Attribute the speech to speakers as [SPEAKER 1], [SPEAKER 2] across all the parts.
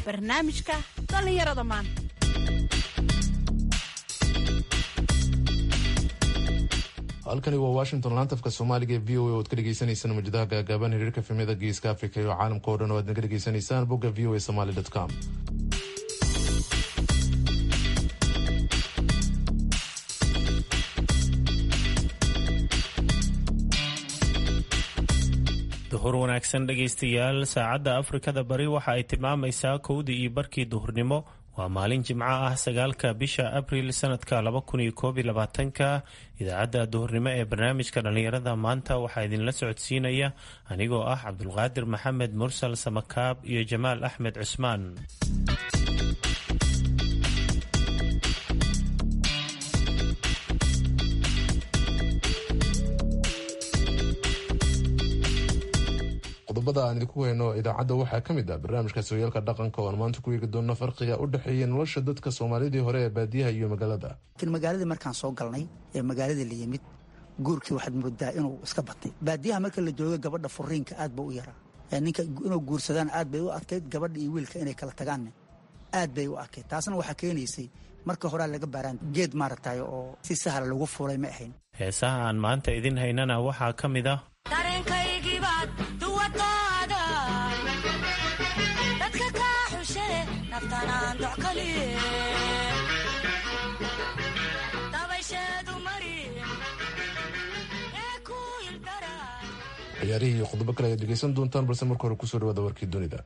[SPEAKER 1] barnaamijka dhallinyarada maanta
[SPEAKER 2] halkani waa washington laantafka soomaaliga ee v o a oad ka dhegeysaneysaan mujadaha gaagaaban hiriirka filmyada geeska africa iyo caalamka o dhan oo aad naga dhegeysanaysaan bogga v o a somaly com
[SPEAKER 3] duhur wanaagsan dhegaystayaal saacadda afrikada bari waxa ay tilmaamaysaa kowdii iyo barkii duhurnimo waa maalin jimco ah sagaalka bisha abril sanadka laba kun iyo koob iyo labaatanka idaacadda duhurnimo ee barnaamijka dhallinyarada maanta waxaa idinla socodsiinaya anigoo ah cabdulqaadir maxamed mursal samakaab iyo jamaal axmed cusmaan
[SPEAKER 2] qodobada aan idinku hayno idaacadda waxaa ka mid ah barnaamijka sooyaalka dhaqanka oo aan maanta ku eegi doonno farqiga u dhexeeya nolosha dadka soomaalidii hore ee baadiyaha iyo magaalada
[SPEAKER 4] laakiin magaaladii markaan soo galnay ee magaaladii la yimid guurkii waxaad moodaa inuu iska batay baadiyaha marka la jooga gabadha furiinka aad ba u yaraa ninka inuu guursadaan aad bay u adkayd gabadha iyo wiilka inay kala tagaanne aad bay u adkayd taasna waxaa keenaysay marka horaa laga baaraan geed maaragtay oo si sahla lagu fuulay ma ahayn
[SPEAKER 3] heesaha aan maanta idin haynana waxaa ka mid ah
[SPEAKER 5] dareenkaygibaad duwadooda dadka kaa xushe naftanaan doc kaliye dabaysheedu mari ee ku hildara
[SPEAKER 2] ciyaarihii iyo qodobo kale ayaad dhegeysan doontaan balse marka hore kusoo dhawaada warkii dunida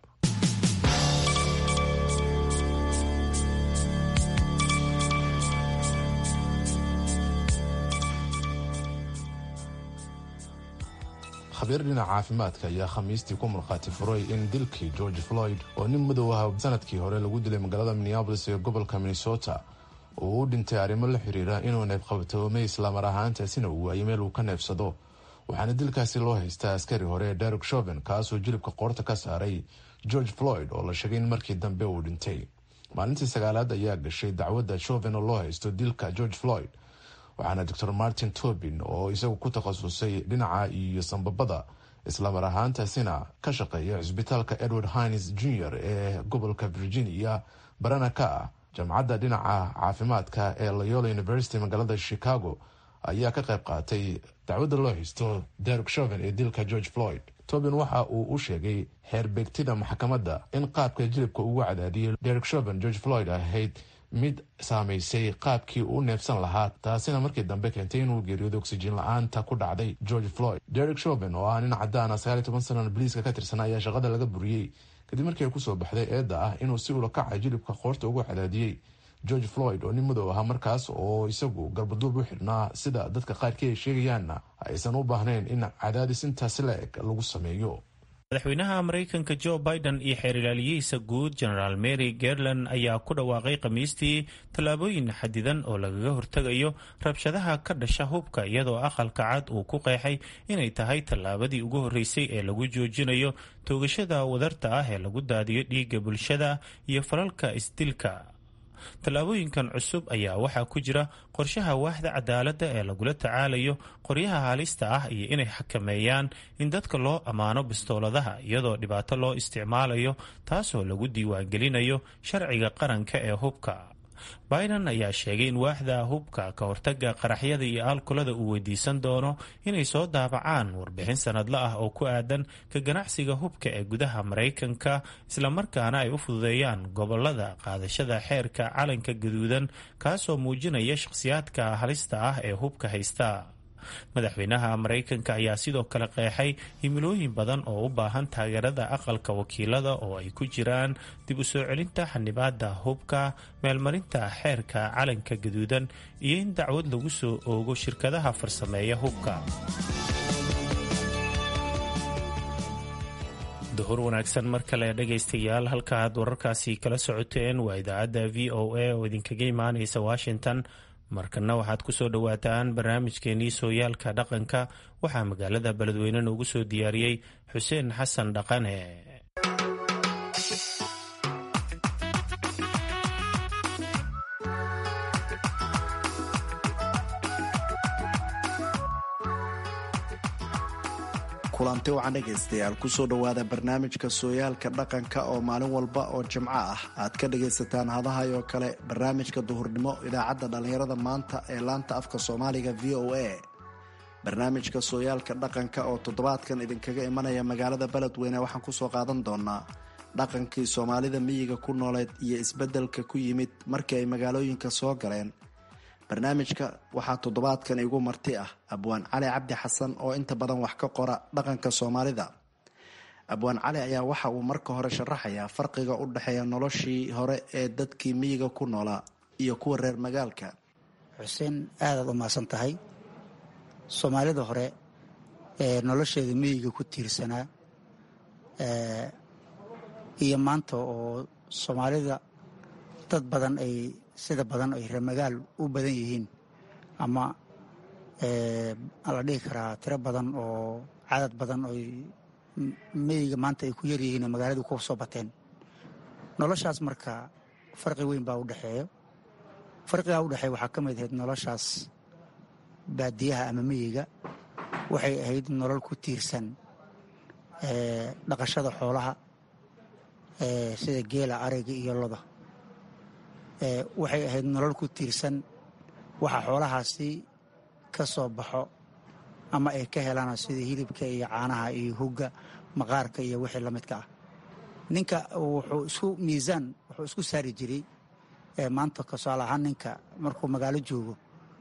[SPEAKER 2] khabiir dhinaca caafimaadka ayaa khamiistii ku markhaati furay in dilkii george floyd oo nin madow ah sanadkii hore lagu dilay magaalada minneabolis ee gobolka minnesota uu u dhintay arrimo la xiriira inuu neebqabatoomay islamar ahaantaasina uu waayay meel uu ka neebsado waxaana dilkaasi loo haystaa askari hore derek shoven kaasoo jilibka qoorta ka saaray george floyd oo la sheegay in markii dambe uu dhintay maalintii sagaalaad ayaa gashay dacwadda shoven oo loo haysto dilka george floyd waxaana doctor martin tobin oo isagu ku takhasusay dhinaca iyo sambabada islamar ahaantaasina ka shaqeeya cisbitaalka edward hines jr ee gobolka virginia barana ka ah jamcadda dhinaca caafimaadka ee loyola university magaalada chicago ayaa ka qayb qaatay dacwadda loo haysto derek shoven ee dilka george floyd tobin waxa uu u sheegay xeerbeegtida maxkamadda in qaabka jilibka ugu cadaadiyay derek shoven george floyd ahayd mid saamaysay qaabkii uu neebsan lahaa taasina markii dambe keentay inuu geeriyooda oksijiin la-aanta ku dhacday george floyd derek shoven oo ah nin cadaan ah sagaaliy toban sanana boliiska ka tirsan ayaa shaqada laga buriyey kadib markii ay kusoo baxday eedda ah inuu si ula kacay jilibka qoorta ugu cadaadiyey george floyd oo nin madow ahaa markaas oo isagu garbaduub u xidhnaa sida dadka qaarkii ay sheegayaanna aysan u baahnayn in cadaadis intaasi la eg lagu sameeyo
[SPEAKER 3] madaxweynaha maraykanka jo biden iyo xeer ilaaliyihiisa guud genaraal mary garland ayaa ku dhawaaqay khamiistii tallaabooyin xadidan oo lagaga hortegayo rabshadaha ka dhasha hubka iyadoo aqalka cad uu ku qeexay inay tahay tallaabadii ugu horreysay ee lagu joojinayo toogashada wadarta ah ee lagu daadiyo dhiigga bulshada iyo falalka isdilka tallaabooyinkan cusub ayaa waxaa ku jira qorshaha waaxda cadaaladda ee lagula tacaalayo qoryaha halista ah iyo inay xakameeyaan in dadka loo ammaano bistooladaha iyadoo dhibaato loo isticmaalayo taasoo lagu diiwaangelinayo sharciga qaranka ee hubka biden ayaa sheegay in waaxda hubka ka hortaga qaraxyada iyo alkolada uu weydiisan doono inay soo daabacaan warbixin sanadle ah oo ku aadan ka ganacsiga hubka ee gudaha maraykanka islamarkaana ay u fududeeyaan gobolada qaadashada xeerka calanka gaduudan kaasoo muujinaya shakhsiyaadka halista ah ee hubka haysta madaxweynaha maraykanka ayaa sidoo kale qeexay himilooyin badan oo u baahan taageerada aqalka wakiilada oo ay ku jiraan dib u soo celinta xanibaada hubka meelmarinta xeerka calanka gaduudan iyo in dacwad lagu soo oogo shirkadaha farsameeya hubka duhur wanaagsan mar kale dhegaystayaal halkaaad wararkaasi kala socoteen waa idaacadda v o a oo idinkaga imaanaysa washington markana waxaad ku soo dhowaataan barnaamijkeenii sooyaalka dhaqanka waxaa magaalada beledweyne noogu soo diyaariyey xuseen xasan dhaqane
[SPEAKER 6] kulanti wacan dhegaystayaal kusoo dhowaada barnaamijka sooyaalka dhaqanka oo maalin walba oo jimco ah aad ka dhagaysataan hadahay oo kale barnaamijka duhurnimo idaacadda dhallinyarada maanta ee laanta afka soomaaliga v o a barnaamijka sooyaalka dhaqanka oo toddobaadkan idinkaga imanaya magaalada beledweyne waxaan kusoo qaadan doonaa dhaqankii soomaalida miyiga ku nooleed iyo isbeddelka ku yimid markii ay magaalooyinka soo galeen barnaamijka waxaa toddobaadkan igu marti ah abwaan cali cabdi xasan oo inta badan wax ka qora dhaqanka soomaalida abwaan cali ayaa waxa uu marka hore sharaxayaa farqiga u dhexeeya noloshii hore ee dadkii miyiga ku noolaa iyo kuwa reer magaalka
[SPEAKER 4] xuseen aadaad u mahadsan tahay soomaalida hore ee nolosheeda miyiga ku tiirsanaa iyo maanta oo soomaalida dad badan ay sida badan ay reer magaal u badan yihiin ama la dhihi karaa tiro badan oo cadad badan oy miyiga maanta ay ku yaryihiin oo magaaladu ku soo bateen noloshaas marka farqi weyn baa u dhexeeyo farqigaa u dhexeeya waxaa ka mid ahayd noloshaas baadiyaha ama miyiga waxay ahayd nolol ku tiirsan dhaqashada xoolaha sida geela ariga iyo loda waxay ahayd nolol ku tiirsan waxa xoolahaasi ka soo baxo ama ay ka helaan sida hilibka iyo caanaha iyo hugga maqaarka iyo wixii la midka ah ninka wuxuu isku miisaan wuxuu isku saari jiray maanta tusaale ahaan ninka markuu magaalo joogo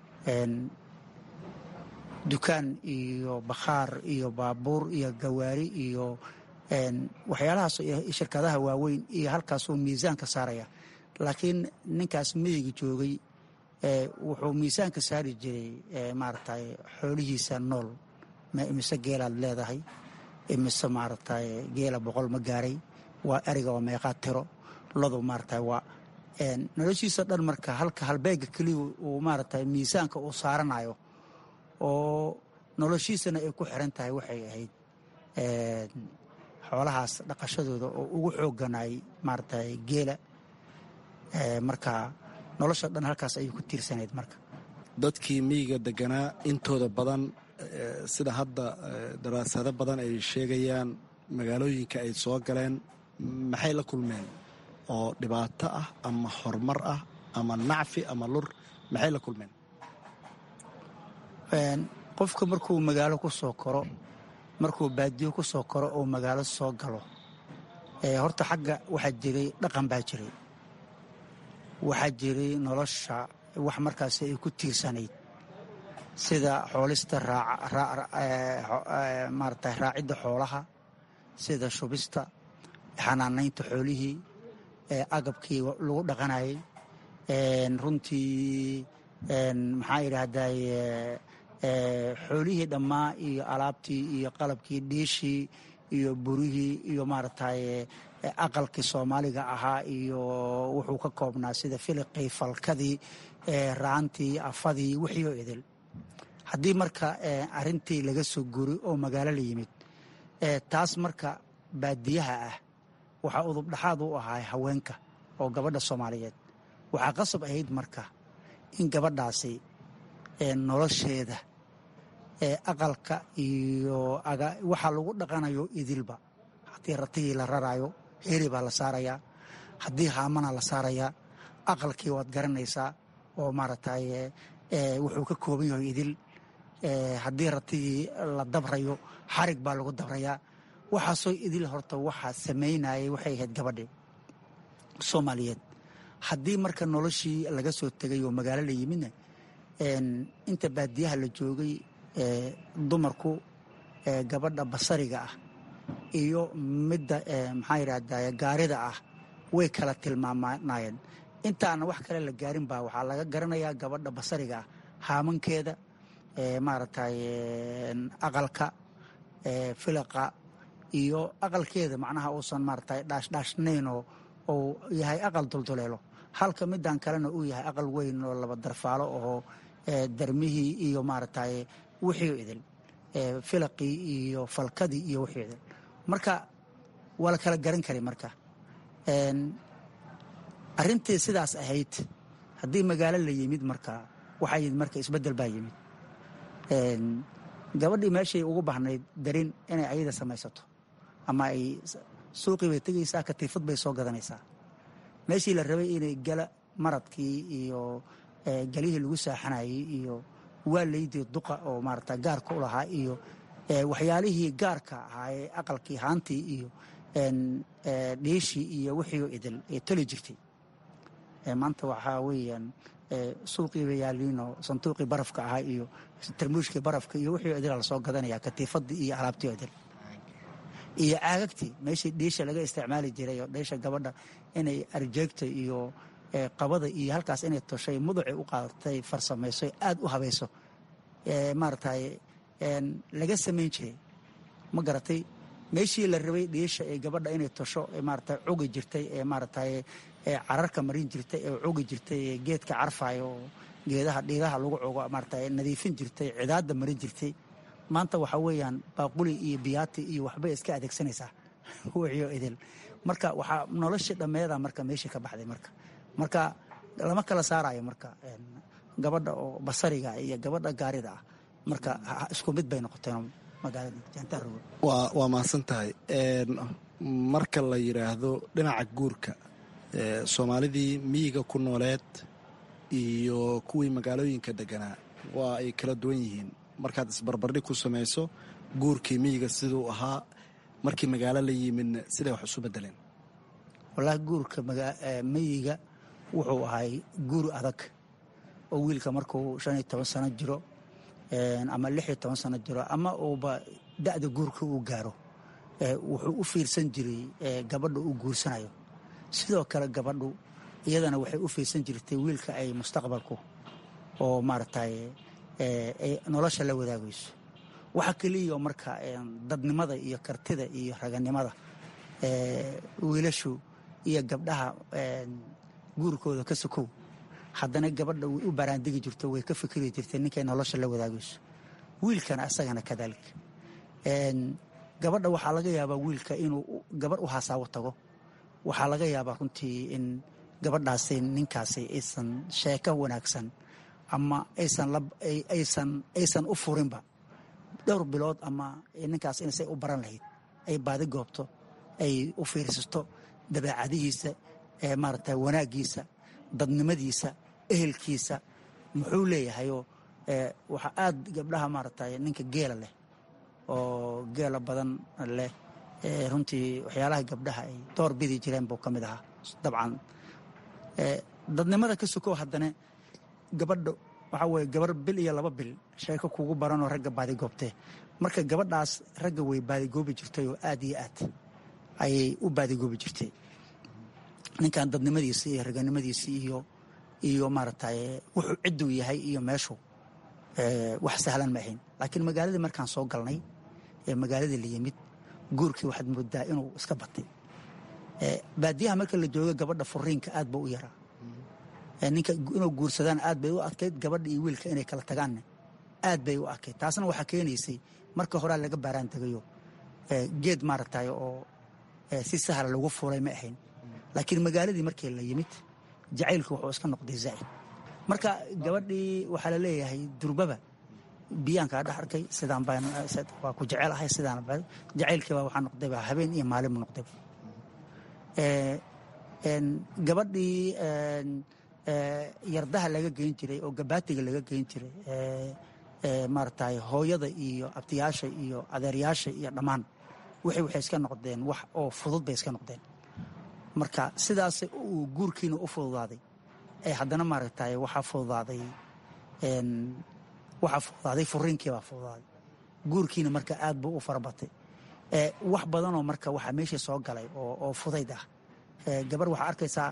[SPEAKER 4] dukaan iyo bakhaar iyo baabuur iyo gawaari iyo waxyaalahaas shirkadaha waaweyn iyo halkaasuu miisaanka saaraya laakiin ninkaas miyiga joogay wuxuu miisaanka saari jiray maaragtay xoolihiisa nool imise geelaad leedahay imise maaragtay geela boqol ma gaaray waa eriga waa meeqaa tiro lodu maaragtay waa noloshiisa dhan marka halka halbeega keliya uu maaragtay miisaanka uu saaranayo oo noloshiisana ay ku xiran tahay waxay ahayd xoolahaas dhaqashadooda oo ugu xooganay maaragtay geela marka nolosha dhan halkaas ayay ku tiirsanayd marka
[SPEAKER 6] dadkii miyiga deganaa intooda badan sida hadda daraasado badan ay sheegayaan magaalooyinka ay soo galeen maxay la kulmeen oo dhibaato ah ama horumar ah ama nacfi ama lur maxay la kulmeen
[SPEAKER 4] qofka markuu magaalo ku soo koro markuu baadiyo ku soo koro oo magaalo soo galo horta xagga waxaa jiray dhaqan baa jiray waxaa jiray nolosha wax markaasi ay ku tiirsanayd sida xoolista maarata raacidda xoolaha sida shubista xanaanaynta xoolihii agabkii lagu dhaqanayay runtii maxaa yidhaahday xoolihii dhammaa iyo alaabtii iyo qalabkii dhiishii iyo burihii iyo maaragtay aqalkii soomaaliga ahaa iyo wuxuu ka koobnaa sida filiqii falkadii raantii afadii wixii oo idil haddii marka arintii laga soo guri oo magaalo la yimid taas marka baadiyaha ah waxaa udubdhaxaad u ahaa haweenka oo gabadha soomaaliyeed waxaa qasab ahayd marka in gabadhaasi nolosheeda aqalka iyo waxaa lagu dhaqanayo idilba haddii ratigii la rarayo heri baa la saarayaa haddii haamana la saarayaa aqalkii waad garanaysaa oo maaragtay wuxuu ka kooban yahay idil haddii ratigii la dabrayo xarig baa lagu dabrayaa waxaasoo idil horta waxaa samaynayay waxay ahayd gabadhi soomaaliyeed haddii marka noloshii laga soo tegay oo magaalo la yimidna inta baadiyaha la joogay dumarku gabadha basariga ah iyo midda maxaa yidhahda gaarida ah way kala tilmaamanayeen intaana wax kale la gaarin baa waxaa laga garanayaa gabadha basariga ah haamankeeda maaragtay aqalka filaqa iyo aqalkeeda macnaha uusan maaragtay dhaashdhaashnaynoo uu yahay aqal dulduleelo halka middan kalena uu yahay aqal weyn oo laba darfaalo oo darmihii iyo maaragtay wixii idil filaqii iyo falkadii iyo wixii idil marka waa la kala garan kari marka arintii sidaas ahayd haddii magaalo la yimid marka waxaa yimid marka isbeddel baa yimid gabadhii meeshay ugu bahnayd darin inay ayada samaysato ama ay suuqii bay tegaysaa katiifad bay soo gadanaysaa meeshii la rabay inay gala maradkii iyo galihii lagu saaxanayay iyo waalaydii duqa oo maarata gaarka u lahaa iyo waxyaalihii gaarka ahaa ee aqalkii haantii iyo dhiishii iyo wixii idil ee toli jirtay maanta waxaa weeyaan suuqiiba yaaliinoo sanduuqii barafka ahaa iyo tarmuushkii barafka iyo wixii idila lasoo gadanaya katiifadii iyo alaabtii idil iyo caagagtii meeshii dhiisha laga isticmaali jiray oo dhiisha gabadha inay arjeegta iyo qabada iyo halkaas inay toshay muduci u qaadatay farsamayso aad u habayso maaragtay laga samayn jiray ma garatay meeshii la rabay dhiisha ee gabadha inay tosho maarata cugi jirtay ee maaragtay cararka marin jirtay ee cugi jirtay ee geedka carfayo oo geedaha dhiidaha lagu cugo maarata nadiifin jirtay cidaadda marin jirtay maanta waxaa weeyaan baaquli iyo biyaati iyo waxbay iska adeegsanaysaa wixiyo idil marka waxaa noloshii dhammeeda marka meeshii ka baxday marka marka lama kala saarayo marka gabadha oo basariga iyo gabadha gaarida ah marka isku mid bay noqoteen magaalada jaantarogo
[SPEAKER 6] waa mahadsan tahay marka la yidhaahdo dhinaca guurka soomaalidii miyiga ku nooleed iyo kuwii magaalooyinka deganaa waa ay kala duwan yihiin markaad isbarbardhig ku samayso guurkii miyiga siduu ahaa markii magaalo la yimidna siday wax isu bedeleen
[SPEAKER 4] wallaahi guurka miyiga wuxuu ahay guur adag oo wiilka markuu shan iyo toban sano jiro ama lix iyo toban sano jiro ama uuba da'da guurka uu gaaro wuxuu u fiirsan jiray gabadha uu guursanayo sidoo kale gabadhu iyadana waxay u fiirsan jirtay wiilka ay mustaqbalku oo maaragtay ay nolosha la wadaagayso waxa keliya marka dadnimada iyo kartida iyo raganimada wiilashu iyo gabdhaha guurkooda ka sokow haddana gabadha way u baraandegi jirto way ka fikiri jirtay ninkay nolosha la wadaagayso wiilkana asagana kadalik gabadha waxaa laga yaabaa wiilka inuu gabarh u hasaawo tago waxaa laga yaabaa runtii in gabadhaasi ninkaasi aysan sheeko wanaagsan ama aysan u furinba dhowr bilood ama ninkaas insay u baran lahayd ay baadi goobto ay u fiirsato dabeecadihiisa maarata wanaagiisa dadnimadiisa ehelkiisa muxuu leeyahayoo waxaa aad gabdhaha maarata ninka geela leh oo geela badan leh runtii waxyaalaha gabdhaha ay door bidi jireen buu ka mid ahaa dabcan dadnimada ka sokow haddana gabadha waxaa weye gabar bil iyo laba bil sheeko kugu baranoo ragga baadigoobtee marka gabadhaas ragga way baadigoobi jirtay oo aad iyo aad ayay u baadigoobi jirtay ninkan dadnimadiisi iyo raganimadiisi iyo iyo maaragtay wuxuu cidduu yahay iyo meeshu wax sahlan ma ahayn laakiin magaaladii markaan soo galnay ee magaaladii la yimid guurkii waxaad moodaa inuu iska batay baadiyaha marka la joogo gabadha furiinka aad ba u yaraa ninka inuu guursadaan aad bay u adkayd gabadha iyo wiilka inay kala tagaanna aad bay u adkayd taasna waxaa keenaysay marka horaa laga baaraan tegayo geed maaragtay oo si sahla lagu fuulay ma ahayn laakiin magaaladii markii la yimid jacaylku wuxuu iska noqday zaa'id marka gabadhii waxaa la leeyahay durbaba biyaankaa dhex arkay sidaan baan waa ku jecel ahay sidaan jacaylkiiba waxaa noqdayba habeen iyo maalin buu noqdayba gabadhii yardaha laga geyn jiray oo gabaatiga laga geyn jiray maaragtay hooyada iyo abtiyaasha iyo adeeryaasha iyo dhammaan wixii waxay iska noqdeen wax oo fudud bay iska noqdeen marka sidaas uu guurkiina u fududaaday ee haddana maaragtay waxaa fududaaday waxaa fududaaday furiinkii baa fududaaday guurkiina marka aad buu u farabatay wax badanoo marka waxaa meeshii soo galay oo fudayd ah gabar waxaa arkaysaa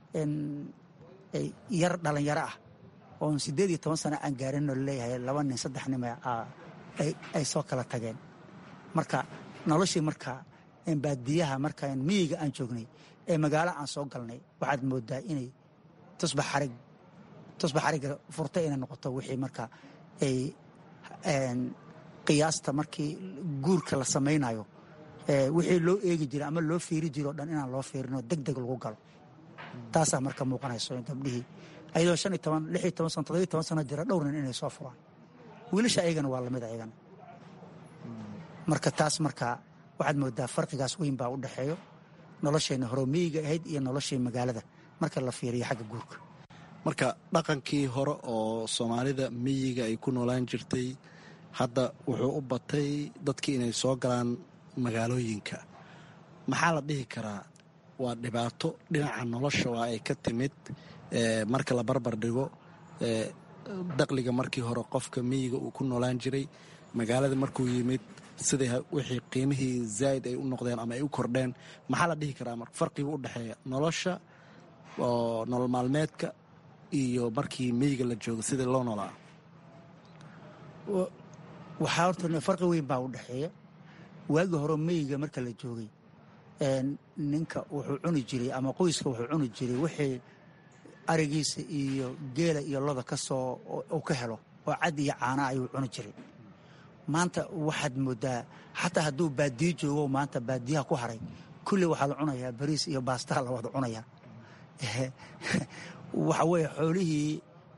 [SPEAKER 4] yar dhalinyaro ah oon siddeed iyo toban sano aan gaarinoo laleeyahay laba nin saddex nim ay soo kala tageen marka noloshii marka baadiyaha marka miyiga aan joognay ee magaalo aan soo galnay waxaad moodaa inay tusbax xarig tusbax xarigga furtay inay noqoto wixii marka ay qiyaasta markii guurka la samaynayo wixii loo eegi jira ama loo fiiri jiro o dhan inaan loo fiirinoo deg deg lagu galo taasaa marka muuqanayso gabdhihii ayadoo shan iyo toban lix iyo toban sano toddobiyo toban sano jira dhowr nin inay soo furaan wiilasha ayagana waa lamid ayagana marka taas marka waxaad moodaa farqigaas weyn baa u dhexeeyo nolosheenna hore miyiga ahayd iyo noloshii magaalada marka la fiiriyo xagga guurka
[SPEAKER 6] marka dhaqankii hore oo soomaalida miyiga ay ku noolaan jirtay hadda wuxuu u batay dadkii inay soo galaan magaalooyinka maxaa la dhihi karaa waa dhibaato dhinaca nolosha waa ay ka timid marka la barbar dhigo daqliga markii hore qofka miyiga uu ku noolaan jiray magaalada markuu yimid siday wixii qiimihii zaa'id ay u noqdeen ama ay u kordheen maxaa la dhihi karaa marka farqiga u dhexeeya nolosha oo nolol maalmeedka iyo markii miyiga la joogo sidii loo noolaa
[SPEAKER 4] waxaa horta farqi weyn baa u dhexeeya waagi hore miyiga marka la joogay ninka wuxuu cuni jiray ama qoyska wuxuu cuni jiray wixii arigiisa iyo geela iyo loda ka soo uu ka helo oo cad iyo caana ayuu cuni jiray maanta waxaad moodaa xataa hadduu baadiyo joogo maanta baadiyaha ku haray kulli waxaa la cunayaa bariis iyo baastaa la wada cunayaa waxa weeye xoolihii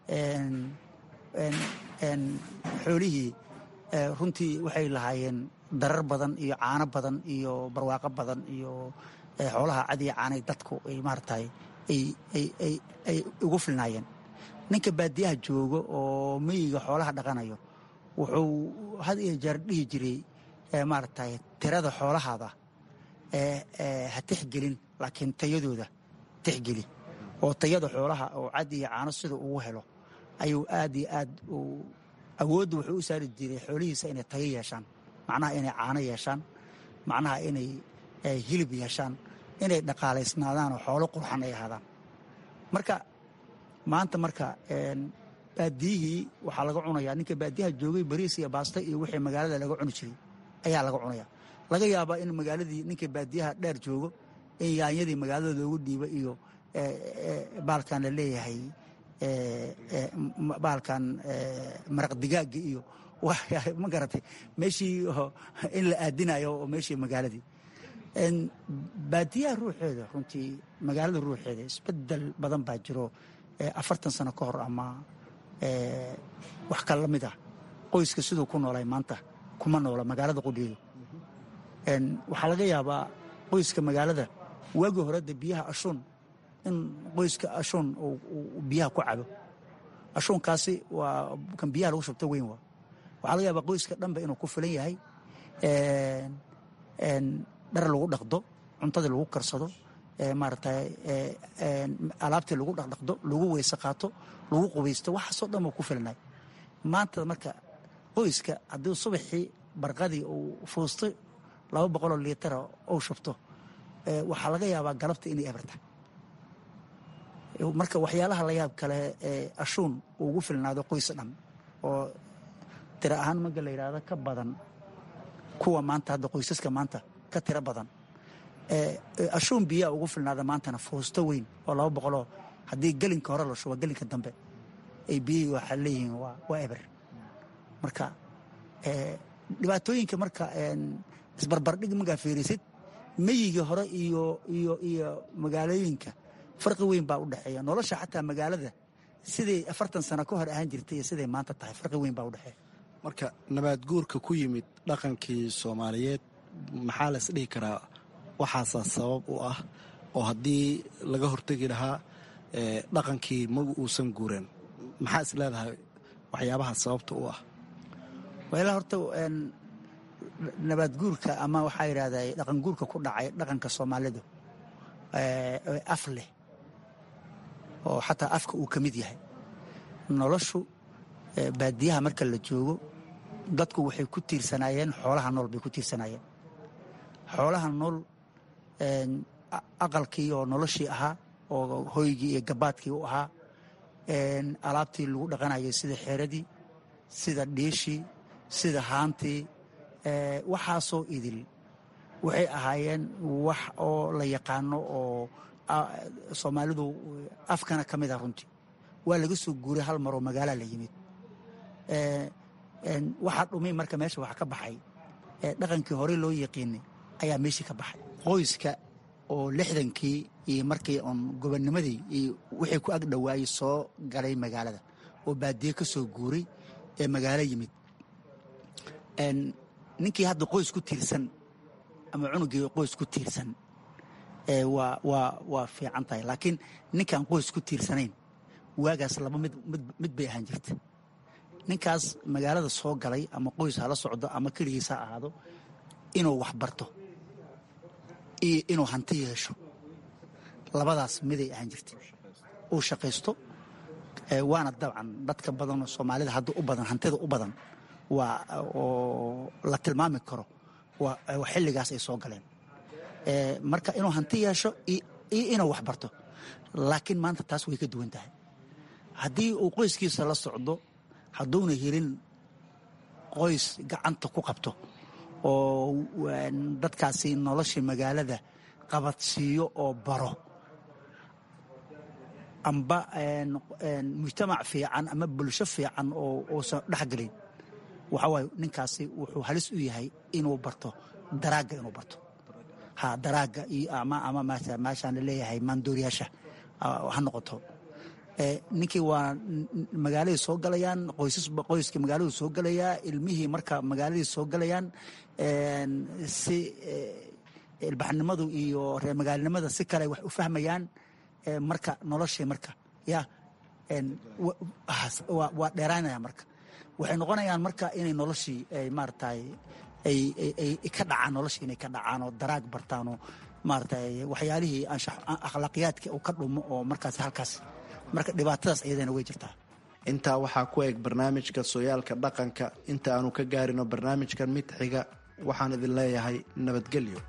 [SPEAKER 4] xoolihii runtii waxay lahaayeen darar badan iyo caano badan iyo barwaaqo badan iyo xoolaha cad iyo caanay dadku ay maaragtay ay ugu filnaayeen ninka baadiyaha joogo oo miyiga xoolaha dhaqanayo wuxuu had iyo jeer dhihi jiray maaragtay tirada xoolahaada ha tixgelin laakiin tayadooda tixgeli oo tayada xoolaha oo cad iyo caano sida ugu helo ayuu aad iyo aad awoodda wuxuu u saari jiray xoolihiisa inay tayo yeeshaan macnaha inay caano yeeshaan macnaha inay hilib yeeshaan inay dhaqaalaysnaadaan oo xoolo qurxan ay ahaadaan marka maanta marka baadiyihii waxaa laga cunayaa ninka baadiyaha joogay bariis iyo baasta iyo wixii magaalada laga cuni jiray ayaa laga cunaya laga yaabaa in magaaladii ninka baadiyaha dheer joogo in yaanyadii magaalada loogu dhiiba iyo baalkan la leeyahay baalkan maraq digaaga iyo ma garatay meeshii in la aadinayo oo meeshii magaaladii baadiyaha ruuxeeda runtii magaalada ruuxeeda isbedel badan baa jiro afartan sano ka hor ama wax ka la mid ah qoyska siduu ku noolay maanta kuma noola magaalada qudheedu waxaa laga yaabaa qoyska magaalada waagii horeda biyaha ashuun in qoyska ashuun uu biyaha ku cabo ashuunkaasi waa kan biyaha lagu shubto weyn waa waxaa laga yaabaa qoyska dhanba inuu ku filan yahay dhar lagu dhaqdo cuntadii lagu karsado maaragtay alaabtii lagu dhaqdhaqdo lagu weyse qaato lagu qubaysto waxaasoo dhan uu ku filanay maanta marka qoyska haddii subaxii barqadii uu fuusto laba boqoloo liitara uu shubto waxaa laga yaabaa galabta inay eberta marka waxyaalaha la yaab kale ee ashuun uu ugu filnaado qoys dhan oo tiro ahaan marka la yidhaahdo ka badan kuwa maanta hadda qoysaska maanta ka tiro badan ashuun biyaa ugu filnaada maantana fuusto weyn oo laba boqoloo haddii gelinka hore la shubo gelinka dambe ay biyihii waxaa leeyihiin waa eber marka dhibaatooyinka marka isbarbardhig markaa fiirisid meyigii hore iyo iyo iyo magaalooyinka farqi weyn baa u dhexeeya nolosha xataa magaalada siday afartan sano ka hor ahaan jirtay iyo siday maanta tahay farqi weyn baa u dhexeeya
[SPEAKER 6] marka nabaad guurka ku yimid dhaqankii soomaaliyeed maxaa la isdhihi karaa waxaasaa sabab u ah oo haddii laga hortegi lahaa dhaqankii magu uusan guureen maxaa is leedahay waxyaabaha sababta u ah
[SPEAKER 4] wala horta nabaad guurka ama waxaa yidhahda dhaqan guurka ku dhacay dhaqanka soomaalidu af leh oo xataa afka uu ka mid yahay noloshu baadiyaha marka la joogo dadku waxay ku tiirsanaayeen xoolaha nool bay ku tiirsanaayeen xoolaha nool aqalkii oo noloshii ahaa oo hoygii iyo gabaadkii u ahaa alaabtii lagu dhaqanayay sida xeeradii sida dhiishii sida haantii waxaasoo idil waxay ahaayeen wax oo la yaqaano oo soomaalidu afkana ka mid ah runtii waa laga soo guuray hal maroo magaalaa la yimid waxaa dhumay marka meesha wax ka baxay dhaqankii horey loo yaqiinay ayaa meeshii ka baxay qoyska oo lixdankii iyo markii oon gobonnimadii iyo wixii ku ag dhowaayey soo galay magaalada oo baadiye ka soo guuray ee magaalo yimid ninkii hadda qoys ku tiirsan ama cunugii qoys ku tiirsan waa waa waa fiican tahay laakiin ninkaan qoys ku tiirsanayn waagaas laba mid mid bay ahaan jirta ninkaas magaalada soo galay ama qoys hala socdo ama keligiis ha ahaado inuu wax barto iyo inuu hanti yeesho labadaas miday ahaan jirta uu shaqaysto waana dabcan dadka badan soomaalida hadda u badan hantida u badan waa oo la tilmaami karo waa xilligaas ay soo galeen marka inuu hanti yeesho iyo inuu wax barto laakiin maanta taas way ka duwan tahay haddii uu qoyskiisa la socdo hadduuna helin qoys gacanta ku qabto oo dadkaasi nolosha magaalada qabadsiiyo oo baro amba mujtamac fiican ama bulsho fiican oo uusan dhexgelin waxaa waaye ninkaasi wuxuu halis u yahay inuu barto daraagga inuu barto ha daraagga iyo ama ama meeshaan laleeyahay maandooriyaasha ha noqoto ninkii waa magaaladay soo galayaan qoysas qoyska magaaladu soo galayaa ilmihii marka magaaladay soo galayaan si ilbaxnimadu iyo reer magaalinimada si kale wax u fahmayaan marka noloshii marka ya waa dheeraanaya marka waxay noqonayaan marka inay noloshii maaratay ay ka dhacaan noloshii inay ka dhacaan oo daraag bartaan oo maaratay waxyaalihii akhlaaqiyaadka uu ka dhumo oo markaas halkaas marka dhibaatadaas iyadana way jirtaa
[SPEAKER 6] intaa waxaa ku eg barnaamijka sooyaalka dhaqanka inta aanu ka gaarino barnaamijkan mid xiga waxaan idin leeyahay nabadgelyo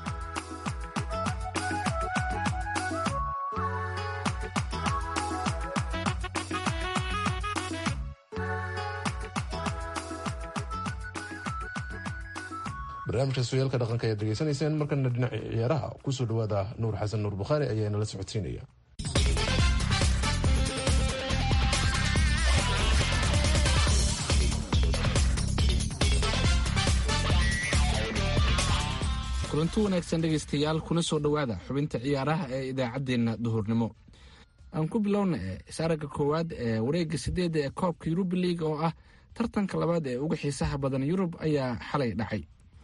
[SPEAKER 2] barnaamijka sooyaalka dhaqanka ayaad degeysanayseen markana dhinaca ciyaaraha kusoo dhawaada nuur xasan nuur bukhaari ayaa nala socodsiinaya
[SPEAKER 7] kulanti wanaagsan dhegaystayaal kuna soo dhowaada xubinta ciyaaraha ee idaacaddeenna duhurnimo aan ku bilowna e isaragga koowaad ee wareegga sideedda ee koobka yuruba liig oo ah tartanka labaad ee uga xiisaha badan yurub ayaa xalay dhacay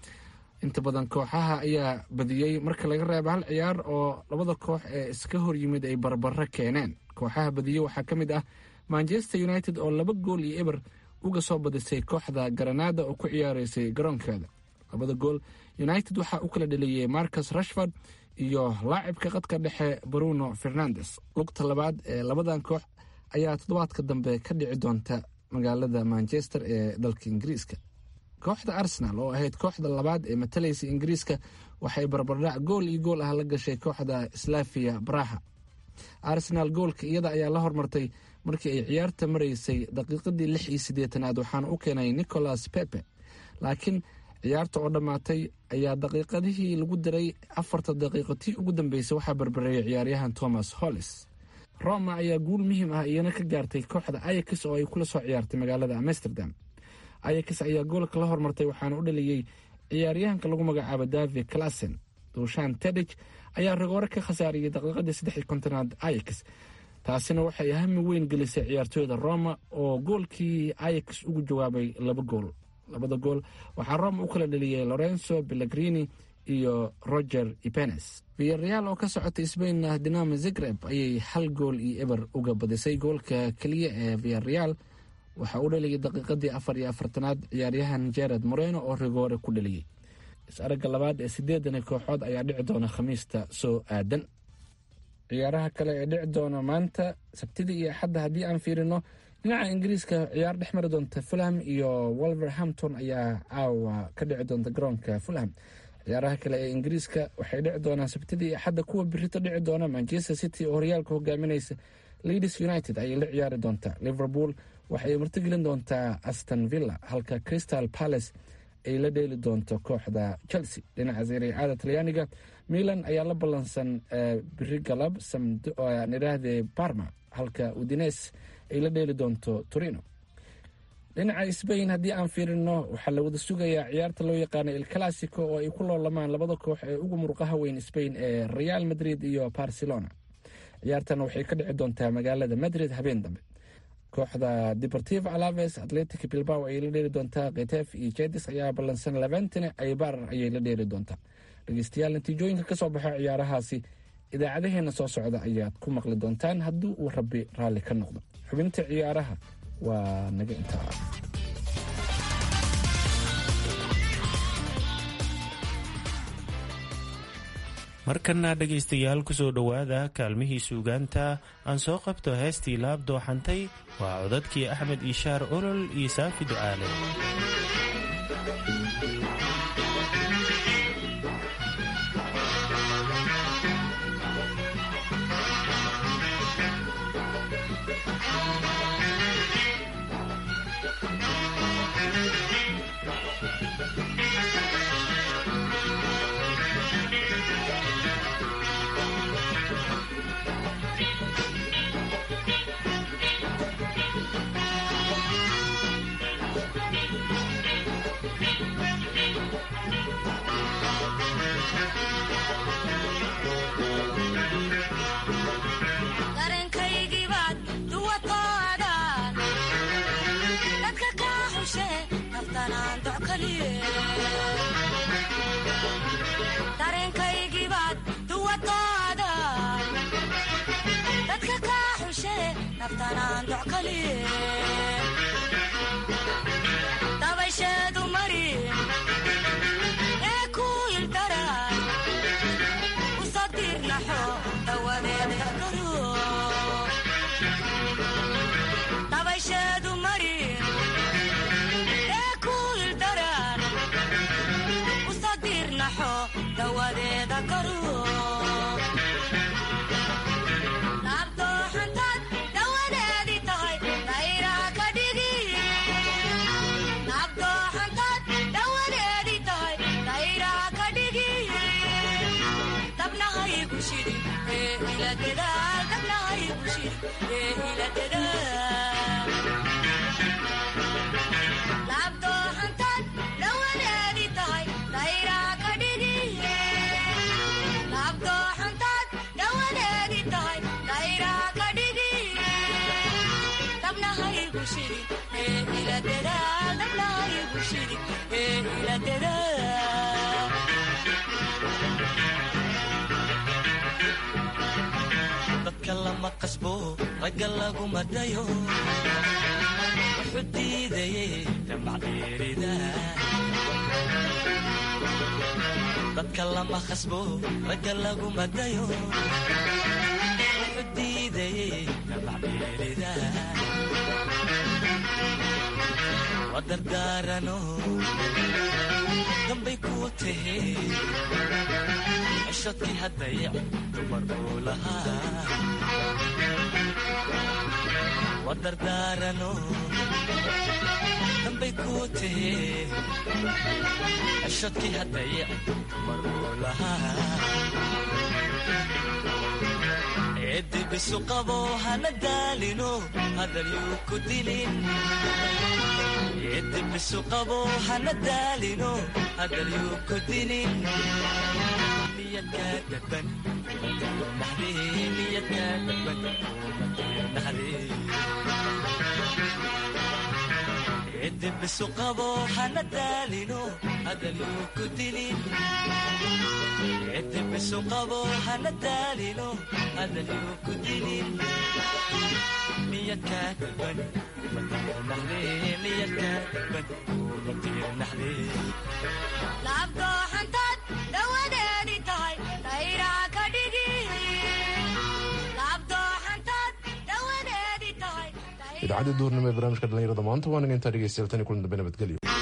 [SPEAKER 7] inta badan kooxaha ayaa badiyey marka laga reebo hal ciyaar oo labada koox ee iska hor yimid ay barbaro keeneen kooxaha badiyey waxaa ka mid ah manchester united oo laba gool iyo eber uga soo badisay kooxda garanaada oo ku ciyaareysay garoonkeeda labada gool united waxaa u kala dheliyey marcus rashford iyo laacibka qadka dhexe bruno fernandes lugta labaad ee labadan koox ayaa toddobaadka dambe ka dhici doonta magaalada manchester ee dalka ingiriiska kooxda arsenal oo ahayd kooxda labaad ee matalaysa ingiriiska waxay barbardhac gool iyo gool ah la gashay kooxda slaviya braha arsenal goolka iyada ayaa la hormartay markii ay ciyaarta maraysay daqiiqadii lix iyo siddeetanaad waxaana u keenay nicholas pepe laakiin ciyaarta oo dhammaatay ayaa daqiiqadihii lagu diray afarta daqiiqo tii ugu dambeysay waxaa barbareeyay ciyaaryahan thomas hollis roma ayaa guul muhiim ah iyana ka gaartay kooxda ayax oo ay kula soo ciyaartay magaalada amsterdam ayax ayaa goolka la hormartay waxaana u dhaliyey ciyaaryahanka lagu magacaabo david classen duushaan tedij ayaa rigoore ka khasaariyey daqiiqadii saddex iyo kontonaad ayax taasina waxay hami weyn gelisay ciyaartooyda roma oo goolkii ayax ugu jawaabay laba gool labada gool waxaa roma u kala dheliyey lorenzo pellegrini iyo roger ipenes viyareal oo ka socotay sbainna dinamo zagreb ayay hal gool iyo eber uga badisay goolka keliya ee viyareal waxaa u dhaliyay daqiiqadii afar iyo afartanaad ciyaaryahan jared moreno oo rigoore ku dhaliyey is-aragga labaad ee sideedani kooxood ayaa dhici doona khamiista soo aadan ciyaaraha kale ee dhici doona maanta sabtida iyo axadda haddii aan fiirino dhinaca ingiriiska ciyaar dhex mari doonta fulham iyo wolverhampton ayaa caawa ka dhici doonta garoonka fulham ciyaaraha kale ee ingiriiska waxay dhici doonaan sabtidii iyo axadda kuwa birito dhici doona manchester city oo horyaalka hogaaminaysa leeds united ayay la ciyaari doontaa liverpool waxay martigelin doontaa aston villa halka crystal palace ay la dheeli doonto kooxda chelsea dhinaca sariicada talyaaniga milan ayaa la ballansan biri galab nidhaahde barma halka udines ay la dheeli doonto torino dhinaca sbain haddii aan fiirino waxaa la wada sugayaa ciyaarta loo yaqaano el classico oo ay ku loolamaan labada koox ee ugu murqaha weyn sbain ee real madrid iyo barcelona ciyaartana waxay ka dhici doontaa magaalada madrid habeen dambe kooxda deportivo alaves atletic bilbao ayay la dheeri doontaa ketef iyo jedis ayaa ballansan labantina aybar ayay la dheeri doontaa dhegeystayaal natiijooyinka kasoo baxay ciyaarahaasi idaacadaheena soo socda ayaad ku maqli doontaan haddii uu rabbi raalli ka noqdo xubinta ciyaaraha waa naga intaa
[SPEAKER 3] markana dhegaystayaal kusoo dhowaada kaalmihii suugaanta aan soo qabto heestii laab dooxantay waa codadkii axmed iishaar olol iyo saafi ducaale
[SPEAKER 5] dareenkaygiibaad duwatoodan dadka kaa xushe naftanaan doc kaliye dareenkaygiibaad duwatoodan dadka kaa xushe naftanaan doc kaliye dabaysheedu mari ee ku ildaran usadirnaxo dawadeeda garo dabaysheedu mari ee ku ildaran usadirnaxo dawadeeda garo laabdooxantaad dawadeedii tahay dayraa ka dhigi laabdooxantaad dawadeedii tahay dayraa ka dhigi dabnahaygu shidi ee ila dadaal dabnahaygu shidi ee ila dadaal laabdooxantaad dawadeedii tahay dayraa ka dhigi laabdooxantaad dawadeedii tahay dayraa ka dhigi dabnahaygu shidi ee ila dadaal dabnahaygu shidi ee ila dadaal
[SPEAKER 8] dadka lama qasbo ragga laguma dayo wuxuu diidaye damacdheerida dadka lama qasbo ragga laguma dayo wuxuu diidaye damacdheerida wadardaarano dambay kuu tahe cishadkii haddayac dumar uu lahaa wadardaarano dambay kuu tahe cishadkii haddayac dumar uu lahaa eedibisu qabo hana daalino hadalyuu ku dilin eedibisu qabo hana daalino hadalyuu ku dilin niyadkaa dadban naxdee niyadkaa dadban naxdee eedibisu qabo hana daalino hadalyuu ku dilin eedibisu qabo hana daalino hadalyuu ku dilin niyadkaa dadban naxdee niyadkaa dadban naxdee
[SPEAKER 5] laabdooxantaad dawadeedii tahay dayraa ka dhigi laabdooxantaad dawadeedii tahay
[SPEAKER 2] idaacadda duurnimo ee barnaamijka dhallinyarada maanta waa naga intaa dhegeystayaal tani kulan dambe nabadgelyo